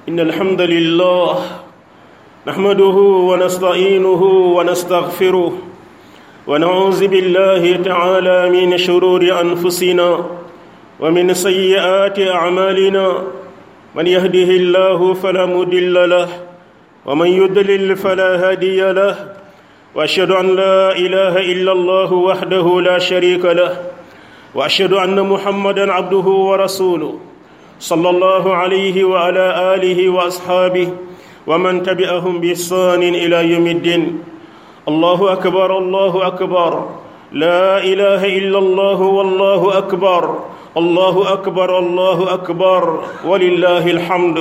إن الحمد لله نحمده ونستعينه ونستغفره ونعوذ بالله تعالى من شرور أنفسنا ومن سيئات أعمالنا من يهده الله فلا مضل له ومن يضلل فلا هادي له واشهد ان لا اله الا الله وحده لا شريك له واشهد ان محمدا عبده ورسوله صلى الله عليه وعلى اله واصحابه ومن تبعهم باحسان الى يوم الدين الله اكبر الله اكبر لا اله الا الله والله اكبر الله اكبر الله اكبر ولله الحمد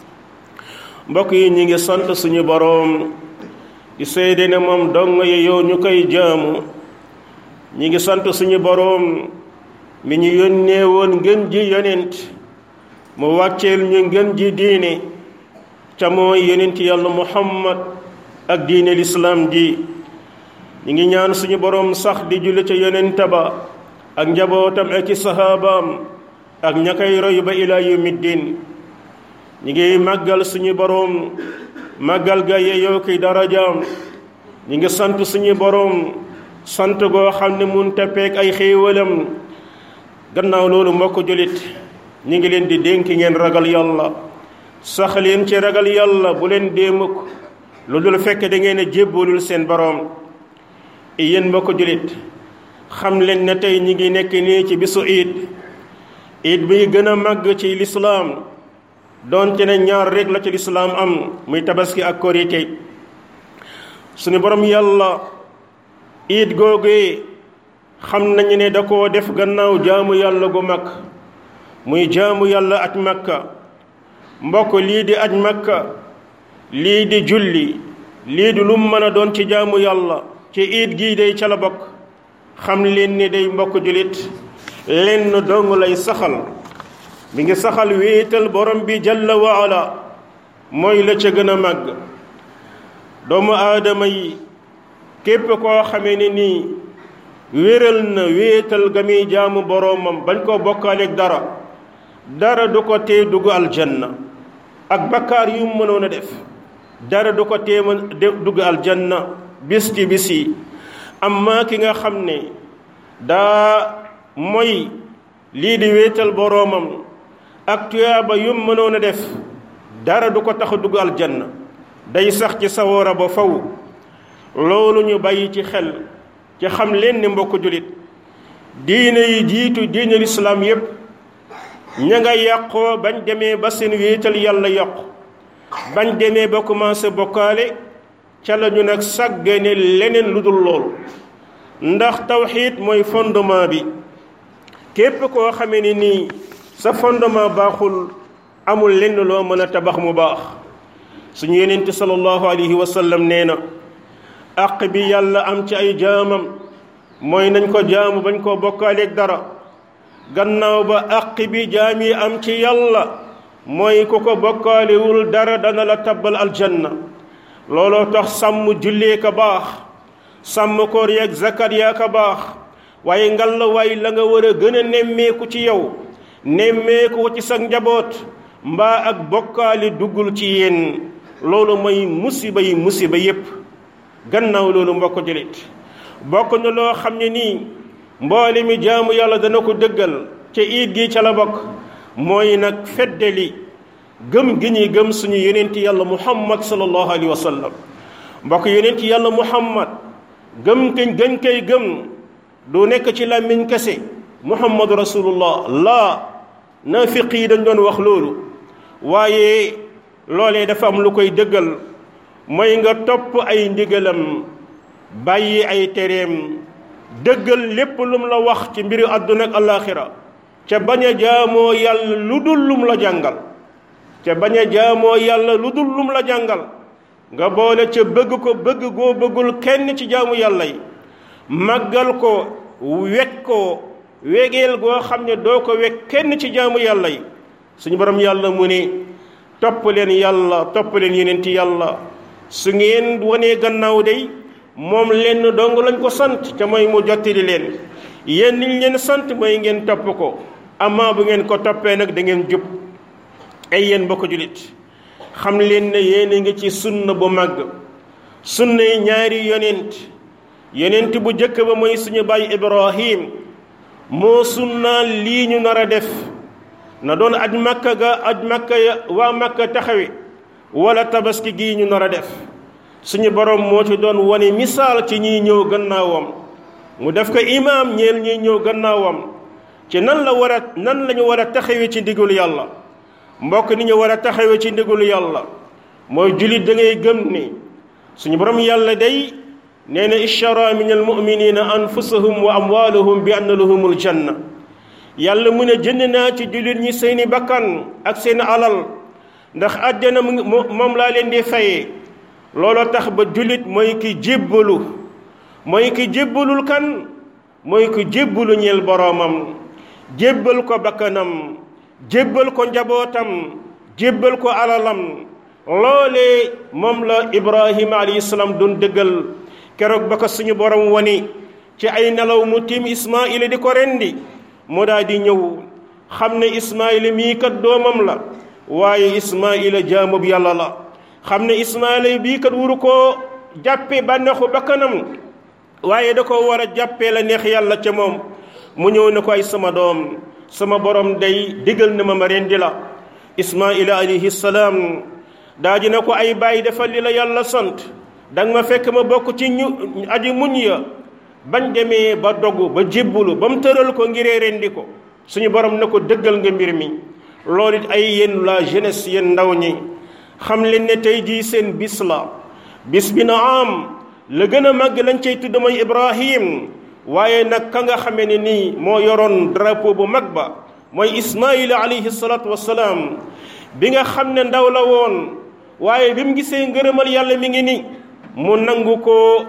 mbokk yi ñi ngi sant suñu boroom di seede ne moom dong yi yow ñu koy jaamu ñi ngi sant suñu boroom mi ñu yónnee woon ngën ji yonent mu wàcceel ñu ngën ji diine ca mooy yonent yàlla muhammad ak diine lislaam ji ñi ngi ñaan suñu boroom sax di julli ca yonent ba ak njabootam ak i sahabaam ak ña koy roy ba ilaa yawmi diin ñi ngi màggal suñu boroom màggal ga yeyoo ki darajaam ñi ngi sant suñu boroom sant goo xam ne mun teppeek ay xéewalam gannaaw loolu mbokk julit ñi ngi leen di dénk ngeen ragal yàlla sax leen ci ragal yàlla bu leen dee mukk lu dul fekk da ngeen a jébbalul seen boroom yéen mbokk julit xam leen ne tey ñi ngi nekk nii ci bisu iid iid bi gën a màgg ci lislaam doonte ne ñaar rek la ci lislaam am muy tabaski ak korite suñu borom yàlla iid googee xam nañu ne da koo def gannaaw jaamu yàlla gu mag muy jaamu yàlla aj makka mbokk lii di aj makka lii di julli lii di lum mën a doon ci jaamu yàlla ci iid gii day ca la bokk xam leen ni day mbokk julit lenn dong lay saxal mi ngi saxal wéetal borom bi jalla wa ala mooy la ca gën a màgg doomu aadama yi képp koo xamee ne nii wéral na wéetal ga muy jaamu boroomam bañ koo bokkaaleeg dara dara du ko tee dugg aljanna ak bakkaar yu mu mënoon a def dara du ko tee dugg aljanna bis ci bis yi amma ki nga xam ne daa mooy lii di wéetal boroomam ak tuyaaba yum mënoon a def dara du ko tax a dugg aljanna day sax ci sawara ba faw loolu ñu bàyyi ci xel ci xam leen ni mbokk julit diine yi jiitu diine lislaam yépp ña nga yàqoo bañ demee ba seen wéetal yàlla yàqu bañ demee ba commencé bokkaale ca la ñu nag sàggane leneen lu dul loolu ndax tawxiid mooy fondement bi képp koo xamee ni nii sa fondement baaxul amul lenn loo mën a tabax mu baax suñu yenente sallallahu alayhi wa sallam nee na àq bi yàlla am ci ay jaamam mooy nañ ko jaamu bañ koo bokkaaleeg dara gannaaw ba àq bi jaam yi am ci yàlla mooy ku ko bokkaalewul dara dana la tabbal aljanna looloo tax sàmm jullee ka baax sàmm koor yeeg zakat yaa ka baax waaye ngal la waay la nga war a gën a nemmeeku ci yow nemmeeku ko ci sa njaboot mbaa ak bokkaali duggul ci yéen loolu mooy musiba yi musiba yépp gannaaw loolu mbokk julit bokk na loo xam ne nii mboole mi jaamu yàlla dana ko dëggal ca iid gi ca la bokk mooy nag feddali gëm gi ñuy gëm suñu yeneenti yàlla muhammad sallallahu alayhi wa sallam mbokk yeneenti yàlla muhammad gëm kañ gën koy gëm du nekk ci làmmiñ kese muhammadu rasulullah laa naafiq yi dañ doon wax loolu waaye loolee dafa am lu koy dëggal mooy nga topp ay ndigalam bàyyi ay tereem dëggal lépp lum la wax ci mbiru àdduna ak alaaxira ca bañ a jaamoo yàlla lu dul lum la jàngal ca bañ a jaamoo yàlla lu dul lum la jàngal nga boole ca bëgg ko bëgg goo bëggul kenn ci jaamu yàlla yi màggal ko wekk ko wegeel goo xam ne doo ko wekk kenn ci jaamu yàlla yi suñu borom yàlla mu ne topp leen yàlla topp leen yeneen ci yàlla su ngeen wanee gannaaw day moom lenn dong lañ ko sant ca mooy mu jottali leen yéen niñ leen sant mooy ngeen topp ko amaa bu ngeen ko toppee nag da ngeen jub ay yéen mbokk julit xam leen ne yéen a ngi ci sunna bu màgg sunna yi ñaari yonent yonent bu jëkk ba mooy suñu baay ibrahim moo sunnaal lii ñu nar a def na doon aj makka ga aj makka ya waa makka taxawe wala tabaski gii ñu nar a def suñu borom moo ci doon wane misaal ci ñiy ñëw gannaawam mu def ko imaam ñeel ñiy ñëw gannaawam ci nan la war a nan la ñu war a taxawe ci ndigalu yàlla mbokk ni ñu war a taxawe ci ndigalu yàlla mooy julit da ngay gëm ni suñu borom yàlla day nee na ishtara min almuminina anfusahum wa amwalahum bi anna lahumul janna yàlla mu ne jënd naa ci jullit ñi seeni bakkan ak seen alal ndax àjjana mu moom laa leen di fayee looloo tax ba jullit mooy ki jébbalu mooy ki jébbalul kan mooy ki jébbalu ñeel boroomam jébbal ko bakkanam jébbal ko njabootam jébbal ko alalam loolee moom la ibrahima alayhi salaam doon dëggal keroog ba ko suñu borom wani ci ay nelaw mu tiim ismaila di ko rendi mu daal di ñëw xam ne ismaila mii kat doomam la waaye ismaila jaamub yàlla la xam ne ismaila bii kat wuru koo jàppe bànneexu bakkanam waaye da ko war a jàppee la neex yàlla ca moom mu ñëw ne ko ay sama doom sama borom day digal na ma ma rendi la ismaila alayhi salaam daa di na ko ay bàyyi defal li la yàlla sant danga ma fekk ma bokk ci ñu aji muñ ya bañ demee ba dogu ba jébbulu ba mu tëral ko ngiree rendi ko suñu borom ne ko dëggal nga mbir mi loolu it ay yéen la jeunesse yéen ndaw ñi xam leen ne tey jii seen bis la bis bi na am la gën a màgg lañ cay tudd mooy Ibrahim waaye nag ka nga xamee ne nii moo yoroon drapeau bu mag ba mooy Ismaïla alayhi salaatu wassalaam bi nga xam ne ndaw la woon waaye bi mu gisee ngërëmal yàlla mi ngi ni mu nangu ko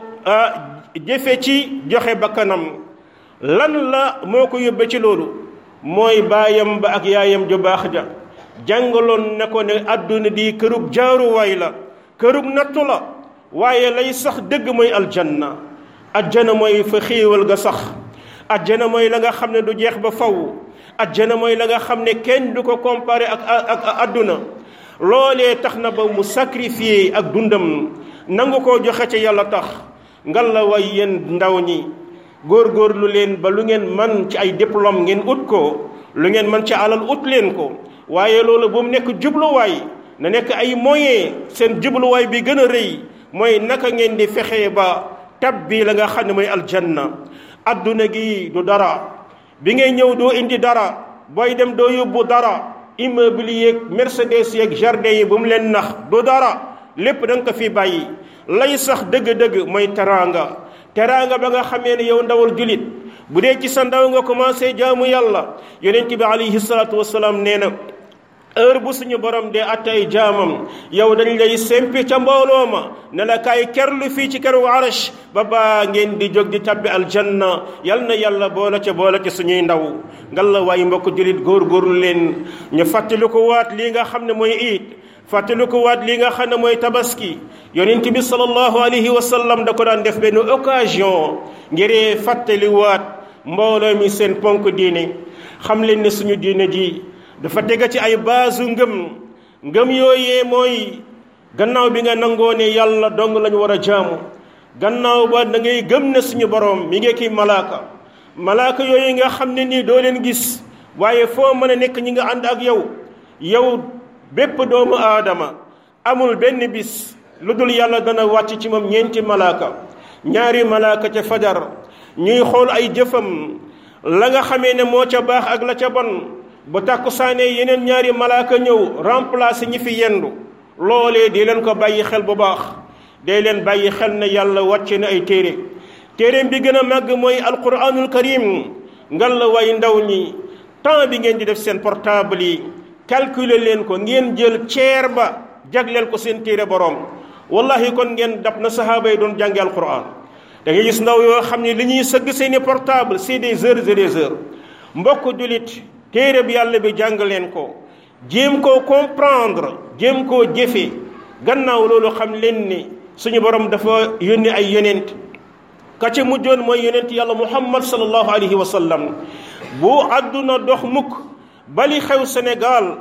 jëfe ci joxe bakkanam lan la moo ko yóbbe ci loolu mooy baayam ba ak yaayam ju baax ja jàngaloon ne ko ne àdduna di kërug jaaruwaay la kërug nattu la waaye lay sax dëgg mooy aljanna ajjana mooy fa xéewal ga sax ajjana mooy la nga xam ne du jeex ba faw ajjana mooy la nga xam ne kenn du ko comparé ak ak àdduna loolee tax na ba mu sacrifié ak dundam nangu koo joxe ca yàlla tax ngal la way yéen ndaw ñi góorgóorlu leen ba lu ngeen man ci ay diplôme ngeen ut ko lu ngeen man ci alal ut leen ko waaye loolu bu mu nekk jubluwaay na nekk ay moyen seen jubluwaay bi gën a rëy mooy naka ngeen di fexe ba tab bi la nga xam ne mooy aljanna adduna gi du dara bi ngay ñëw doo indi dara booy dem doo yóbbu dara immeuble yeeg mercedes yeeg jardin yi bu mu leen nax du dara lépp da nga ko fi bàyyi lay sax dëgg-dëgg mooy teraanga teraanga ba nga xamee ne yow ndawal julit bu dee ci sa ndaw nga commencé jaamu yàlla yonent bi alayhi salaatu wasalaam nee na heure bu suñu borom dee attay jaamam yow dañ lay sempi ca mbooloo ma ne la kaay kerlu fii ci keru arash ba baa ngeen di jóg di tabbi aljanna yal na yàlla boole ca boole ca suñuy ndaw ngal la waaye mbokk julit góorgóorlu leen ñu fàttali ko waat lii nga xam ne mooy iit fàttali ko waat lii nga xam ne mooy tabaski yonent bi sallallahu alayhi wa sallam da ko daan def benn occasion ngir fàttali waat mbooloo mi seen ponk diine xam leen ne suñu diine ji dafa tega ci ay baasu ngëm ngëm yooyee mooy gannaaw bi nga nangoo ne yàlla dong lañu war a jaamu gannaaw ba da ngay gëm ne suñu borom mi ngi kii malaaka malaaka yooyu nga xam ne nii doo leen gis waaye foo mën a nekk ñi nga ànd ak yow yow bépp doomu aadama amul benn bis lu dul yàlla dana wàcc ci moom ñeenti malaaka ñaari malaaka ca fajar ñuy xool ay jëfam la nga xamee ne moo ca baax ak la ca bon bu tàkkusaanee yeneen ñaari malaaka ñëw remplacer ñi fi yendu loolee di leen ko bàyyi xel bu baax day leen bàyyi xel ne yàlla wàcce na ay téere téereem bi gën a màgg mooy alquranul karim ngal la way ndaw ñi temps bi ngeen di def seen portable yi calculer leen ko ngeen jël ceer ba jagleel ko seen téere boroom wallahi kon ngeen dab na sahaaba yi doon jànge alquran da ngay gis ndaw yoo xam ne li ñuy sëgg seeni portable c'est des heures et des heures mbokk julit téere bi yàlla bi jàng leen ko jéem koo comprendre jéem koo jëfe gannaaw loolu xam leen ni suñu borom dafa yónni ay yonent ka ca mujjoon mooy yonent yàlla muhammad sallallahu alayhi wa sallam bu àdduna dox mukk bali xew Sénégal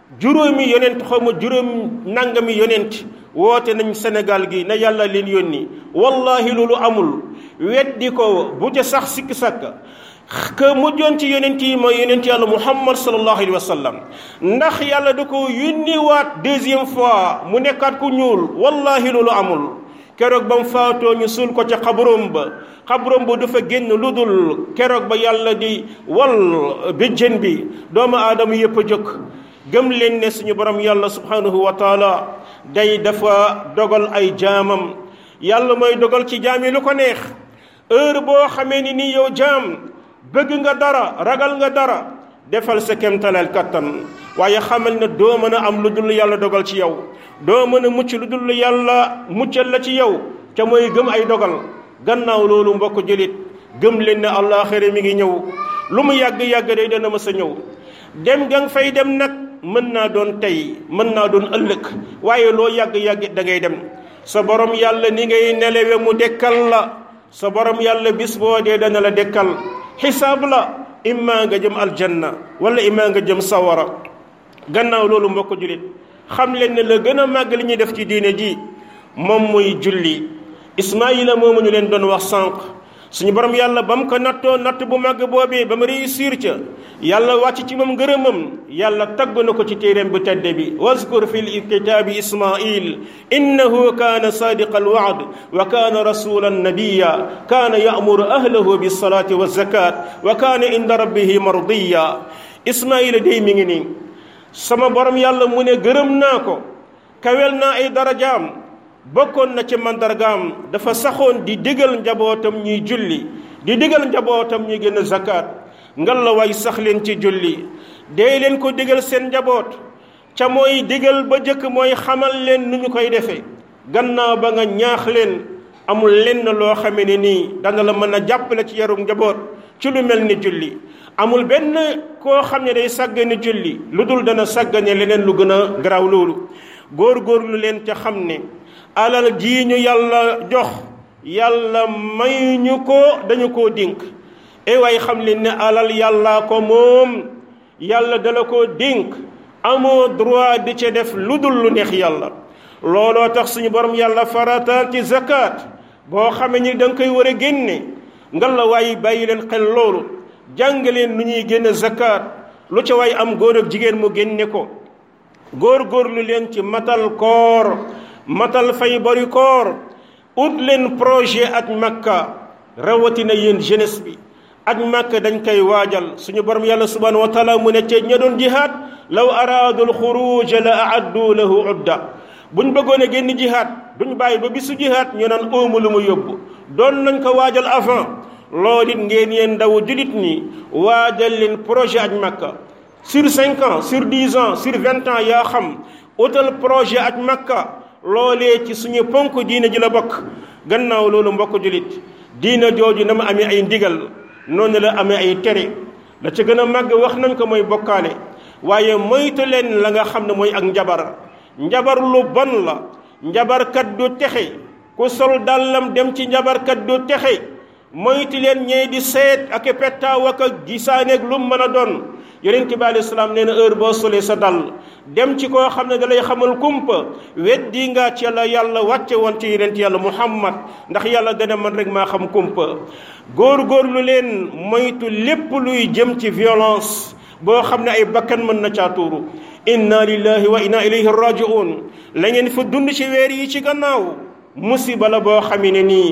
juróomi yonent xaw ma juróom nangami yonent woote nañ Sénégal gi na yàlla leen yónni wallahi loolu amul weddi ko bu ca sax sikki sàkka que mujjoon ci yonent yi mooy yonent yàlla muhammad sallallahu alayhi wa sallam ndax yàlla da ko yónniwaat deuxième fois mu nekkaat ku ñuul wallahi loolu amul keroog ba mu faatoo ñu suul ko ca xabroom ba xabroom ba du fa génn lu dul keroog ba yàlla di wal béjjén bi doomu aadama yëpp a jóg gëm leen ne suñu borom yàlla subhanahu wa taala day dafa dogal ay jaamam yàlla mooy dogal ci jaam yi lu ko neex heure boo xamee ni nii yow jaam bëgg nga dara ragal nga dara defal sa kemtaleel kattan waaye xamal ne doo mën a am lu dul yàlla dogal ci yow doo mën a mucc lu dul yàlla muccal la ci yow ca mooy gëm ay dogal gannaaw loolu mbokk jullit gëm leen ne àllaaxira mi ngi ñëw lu mu yàgg-yàgg day dana mës a ñëw dem nga fay dem nag mën naa doon tey mën naa doon ëllëg waaye loo yàgg-yàgg da ngay dem sa borom yàlla ni ngay nelewe mu dekkal la sa borom yàlla bis boo dee dana la dekkal xisaab la imma nga jëm aljanna wala imma nga jëm sawara gannaaw loolu mbokk jullit xam leen ne la gën a màgg li ñuy def ci diine ji moom muy julli ismaayila moomu ñu leen doon wax sànq suñu borom yàlla ba mu ko nattoo natt bu màgg boobee ba mu réussir ca yàlla wàcc ci moom ngërëmam yàlla tagg na ko ci téeréem bu tedde bi wazkur fi lkitaabi ismail innahu kaana sadiqa alwaad wa kaana rasulan nabiya kaana yamuru ahlahu bilsalati walzakat wa kaana inda rabbihi mardiya ismaila day mi ngi nii sama borom yàlla mu ne gërëm naa ko kawel naa ay darajaam bokkoon na ci mandargaam dafa saxoon di digal njabootam ñuy julli di digal njabootam ñuy génn zakat ngal la way sax leen ci julli dee leen ko digal seen njaboot ca mooy digal ba jëkk mooy xamal leen nu ñu koy defee gannaaw ba nga ñaax leen amul lenn loo xame ne nii dana la mën a jàppale ci yarum njaboot ci lu mel ni julli amul benn koo xam ne day sàggane julli lu dul dana sàggane leneen lu gën a garaaw loolu góor-góorlu leen ca xam ne alal jii ñu yàlla jox yàlla may ñu ko dañu koo dénk e waay xam leen ne alal yàllaa ko moom yàlla dala koo dénk amoo droit di ca def lu dul lu neex yàlla looloo tax suñu borom yàlla farataal ci zakat boo xamee ni da nga koy war a génne ngal la waaye bàyyi leen xel loolu jàng leen nu ñuy génne zakat lu ca waay am góor ak jigéen mu génne ko góor-góorlu leen ci matal koor matal fay bari koor ut leen projet ak makka rawatina yéen jeunesse bi ak makka dañ koy waajal suñu borom yàlla subhanahu wa taala mu ne ca ña doon jihaad law araadu alxuruj la aaddu lahu udda buñ bëggoon a génn jihaad duñ bàyyi ba bisu jihaad ñu naan óomu lu mu yóbbu doon nañ ko waajal avant loolu it ngeen yéen ndaw julit ñi waajal leen projet ak makka sur cinq ans sur dix ans sur vingt ans yaa xam utal projet ak makka loolee ci suñu ponk diina ji la bokk gannaaw loolu mbokk julit diina jooju na ma amee ay ndigal noonu la amee ay tere la ca gën a màgg wax nañ ko mooy bokkaale waaye moytu leen la nga xam ne mooy ak njabar njabar lu bon la njabarkat du texe ku sol dàllam dem ci njabarkat du texe moytu leen ñee di seet ak pettaaw ak gisaaneeg lu mën a doon yonent bi alayhi salaam nee na heure boo solee sa dal dem ci koo xam ne dalay xamal kumpa weddi nga ci la yàlla wàcce woon ci yonent yàlla muhammad ndax yàlla dana man rek maa xam kumpa góor-góorlu leen moytu lépp luy jëm ci violence boo xam ne ay bakkan mën na caa tuuru inna lillahi wa inna ilayhi rajiun la ngeen fa dund ci weer yi ci gannaaw musiba la boo xam ne nii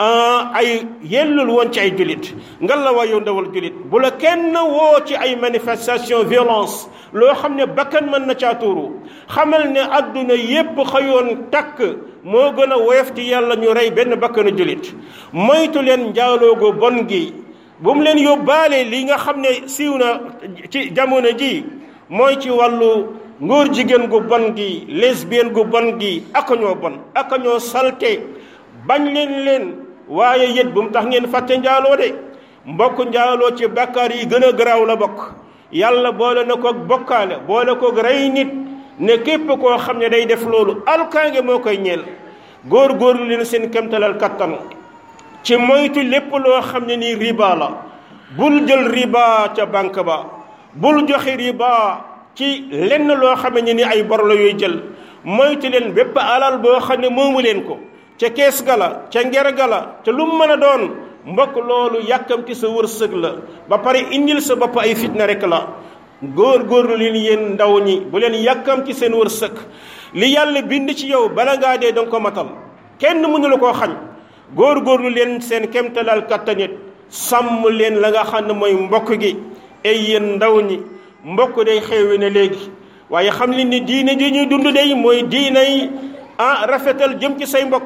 ay yellul woon ci ay julit ngal la waayoo ndawal julit bu la kenn woo ci ay manifestation violence loo xam ne bakkan mën na caa tuuru xamal ne adduna yépp xëyoon takk moo gën a woyof ci yàlla ñu rey benn bakkanu julit moytu leen njaaloogu bon gi bu mu leen yóbbaale li nga xam ne siiw na ci jamono ji mooy ci wàllu ngóor jigéen gu bon gi lesbienne gu bon gi aka ñoo bon aka ñoo salte bañ leen leen waaye yët bu mu tax ngeen fàtte njaaloo de mbokk njaaloo ci bakkaar yi gën a garaaw la bokk yàlla boole na ko bokkaale boole ko rey nit ne képp koo xam ne day def loolu alkaange moo koy ñeel góor-góorlu leen seen kemtalal kattan ci moytu lépp loo xam ne nii riba la bul jël riba ca banque ba bul joxe riba ci lenn loo xam ne ni ay bor la yooy jël moytu leen bépp alal boo xam ne moomu leen ko ca kees gala ca nger gala ca lu mu mën a doon mbokk loolu yàkkamti sa wërsëg la ba pare indil sa bopp ay fitna rek la góor góorlu leen yéen ndaw ñi bu leen yàkkamti seen wërsëg li yàlla bind ci yow bala ngaa dee danga ko matal kenn mënu la koo xañ góor góorlu leen seen kemtalal kattanit sàmm leen la nga xam ne mooy mbokk gi ay yéen ndaw ñi mbokk day xewi ne léegi waaye xam leen ni diine ji ñuy dund day mooy diinay ah rafetal jëm ci say mbokk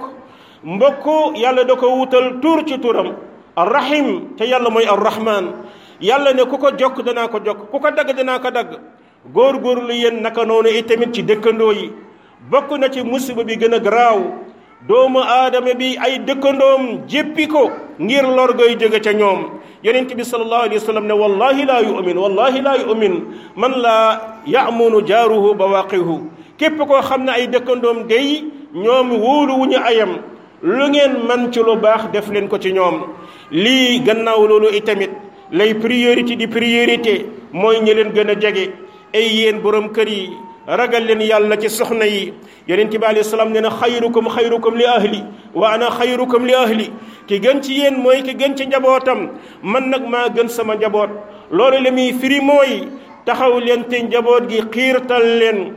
mbokk yàlla da ko wutal tuur ci turam arrahim te yàlla mooy arrahman yàlla ne ku ko jokk danaa ko jokk ku ko dagg danaa ko dagg góor-góorlu yéen naka noonu itamit ci dëkkandoo yi bokk na ci musiba bi gën a garaaw doomu aadama bi ay dëkkandoom jéppi ko ngir lor goy jóge ca ñoom yonent bi sallallahu alayhi wa sallam ne wallahi laa yu'min wallahi laa yu'min man laa ya'munu jaaruhu bawaqihu képp koo xam ne ay dëkkandoom day ñoom wóolu wu ñu ayam lu ngeen man ci lu baax def leen ko ci ñoom lii gannaaw loolu itamit lay priorité di priorité mooy ñi leen gën a jege ay yéen borom kër yi ragal leen yàlla ci soxna yi yonent bi alayhi salaam nee na xayrukum xayrukum li ahli wa ana xayrukum li ahli ki gën ci yéen mooy ki gën ci njabootam man nag maa gën sama njaboot loolu la muy firi mooy taxaw leen te njaboot gi xiirtal leen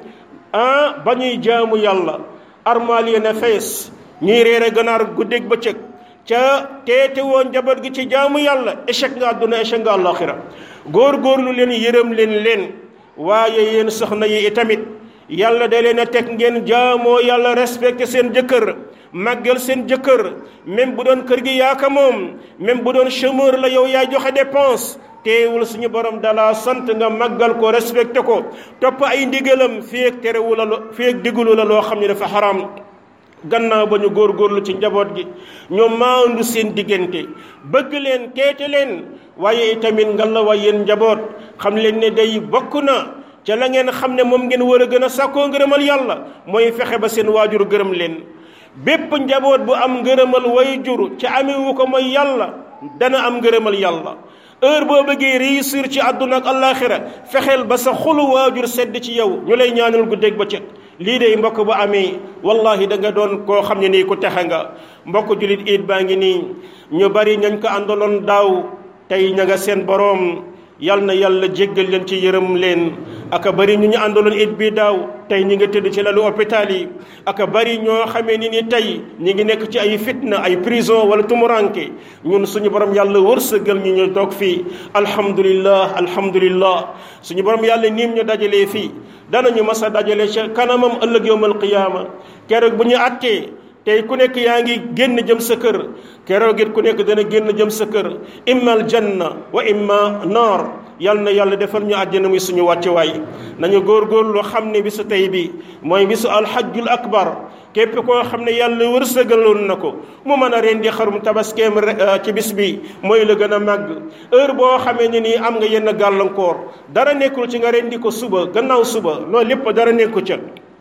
ah ba ñuy jaamu yàlla armaal yéen a fees ñuy reere ganaar guddeeg bëccëg ca teete woon njaboot gi ci jaamu yàlla échec nga àdduna échec nga àllaaxira góor-góorlu leen yërëm leen leen waaye yéen soxna yi itamit yàlla da leen a teg ngeen jaamoo yàlla respecté seen jëkkër màggal seen jëkkër même bu doon kër gi yaaka moom même bu doon chômeur la yow yaay joxe dépense teewul suñu borom dala sant nga màggal ko respecté ko topp ay ndigalam fii ak terewu la fii ak digulu la loo xam ne dafa xaram gannaaw ba ñu góorgóorlu ci njaboot gi ñoom maandu seen diggante bëgg leen teete leen waaye itamit nga la wa yéen njaboot xam leen ne day bokk na ca la ngeen xam ne moom ngeen war a gën a sàkkoo ngërëmal yàlla mooy fexe ba seen waajur gërëm leen bépp njaboot bu am ngërëmal way jur ca amewu ko mooy yàlla dana am ngërëmal yàlla heure boo bëggee réussir ci àdduna ak àllaaxira fexeel ba sa xolu waajur sedd ci yow ñu lay ñaanal guddeeg bëccëg lii de mbokk bu amee wallahi da nga doon koo xam ne nii ku texe nga mbokk julit iit baa ngi nii ñu bari ñañ ko àndaloon daaw tey ña nga seen boroom yal na yàlla jéggal leen ci yërëm leen aka bari ñu ñu àndaloon it bii daaw tey ñi nga tëdd ci lalu hôpital yi aka bari ñoo xamee ni ni tey ñi ngi nekk ci ay fitna ay prison wala tumuranke ñun suñu borom yàlla wërsëgal ñu ñu toog fii alhamdulillah alhamdulillah suñu borom yàlla niim ñu dajalee fii danañu mas a dajale ca kanamam ëllëg yowmal qiyaama keroog bu ñu attee tey ku nekk yaa ngi génn jëm sa kër keroog it ku nekk dana génn jëm sa kër imma aljanna wa imma naar yal na yàlla defal ñu àjjana muy suñu wàccuwaay nañu góorgóorlu xam ne bisu tey bi mooy bisu alxajjul akbar képp koo xam ne yàlla wërsëgaloon na ko mu mën a rendi xarum tabaskeem ci bis bi mooy la gën a màgg heure boo xamee ne nii am nga yenn gàllankoor dara nekkul ci nga rendi ko suba gannaaw suba loolu lépp dara nekku ca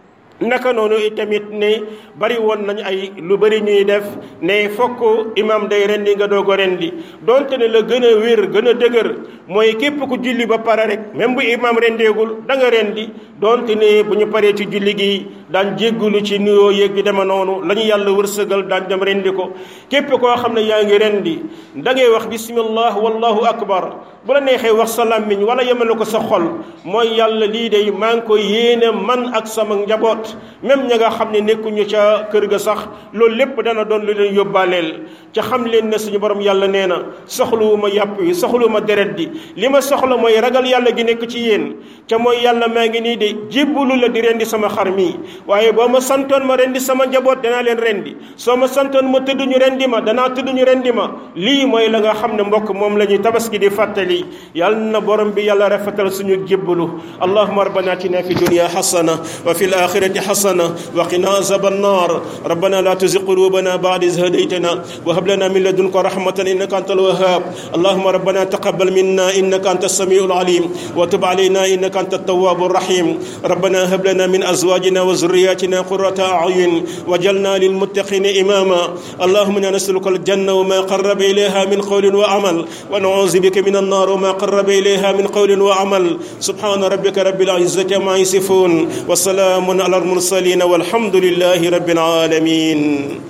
naka noonu itamit ne bari woon nañ ay lu bari ñuy def ne fokk imam day rendi nga doog a rendi donte ne la gën a wér gën a dëgër mooy képp ku julli ba pare rek même bu imam rendeegul da nga rendi donte ne bu ñu paree ci julli gi daan jéggulu ci nuyoo yéeg gi dema noonu la ñu yàlla wërsëgal daan dem rendi ko képp koo xam ne yaa ngi rendi da ngay wax bismillah wallahu akbar bu la neexee wax sa làmmiñ wala yemale ko sa xol mooy yàlla lii day maa ngi ko yéene man ak sama njaboot même ña nga xam ne nekkuñu ca kër ga sax loolu lépp dana doon lu leen yóbbaaleel ca xam leen ne suñu borom yàlla nee na soxluwuma yàpp yi soxluwuma deret di li ma soxla mooy ragal yàlla gi nekk ci yéen ca mooy yàlla maa ngi nii de jébbalu la di rendi sama xar mi waaye boo ma santoon ma rendi sama njaboot danaa leen rendi soo ma santoon ma tëdd ñu rendi ma danaa tëdd ñu rendi ma lii mooy la nga xam ne mbokk moom la ñuy tabaski di fàttali yàlla na borom bi yàlla rafetal suñu jébbalu allahuma rabbana atina fi dunya hasana wa fi alakhirati hasana wa qina azab annar rabbana la tuzigh qulubana ba'da idh hadaytana wa hab lana min ladunka rahmatan innaka antal wahhab allahuma rabbana taqabbal minna innaka antas samiul alim wa tub علينا إنك أنت التواب الرحيم ربنا هب لنا من أزواجنا وذرياتنا قرة أعين وجلنا للمتقين إماما اللهم إنا نسألك الجنة وما قرب إليها من قول وعمل ونعوذ بك من النار النار وما قرب إليها من قول وعمل سبحان ربك رب العزة ما يصفون وسلام على المرسلين والحمد لله رب العالمين